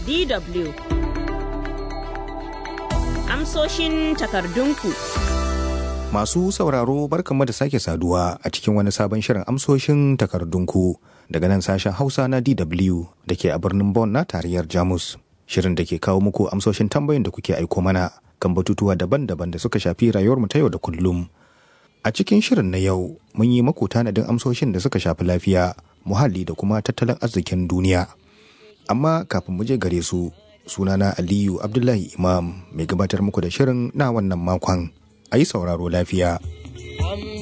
DW Amsoshin takardunku Masu sauraro barkanmu da sake saduwa a cikin wani sabon shirin amsoshin takardunku daga nan sashen Hausa na DW da ke a birnin Bonn na tarayyar Jamus. Shirin da ke kawo muku amsoshin tambayin da kuke aiko mana kan batutuwa daban-daban da suka shafi rayuwarmu ta yau da kullum. A cikin shirin na yau mun yi maku tanadin amsoshin da suka shafi lafiya, muhalli da kuma tattalin arzikin duniya. Amma kafin mu je gare su, sunana Aliyu Abdullahi Imam mai gabatar muku da shirin na wannan makon. A yi sauraro lafiya.